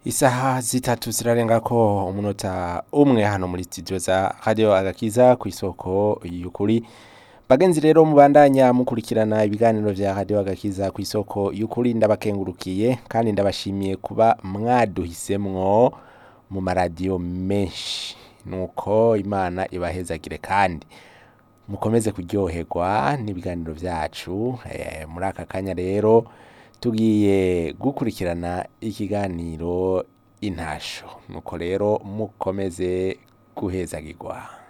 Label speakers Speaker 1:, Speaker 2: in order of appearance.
Speaker 1: Isaha zitatu zirarenga ko umunota umwe hano muri studio za Radio Agakiza ku isoko y'ukuri. Bagenzi rero mubandanya mukurikirana ibiganiro vya Radio Agakiza ku isoko y'ukuri ndabakengurukiye kandi ndabashimiye kuba mwaduhisemwo mu maradiyo menshi. Nuko Imana ibahezagire kandi mukomeze kuryoherwa n'ibiganiro vyacu eh, muri aka kanya rero tugiye gukurikirana ikiganiro intasho nuko rero mukomeze guhezagirwa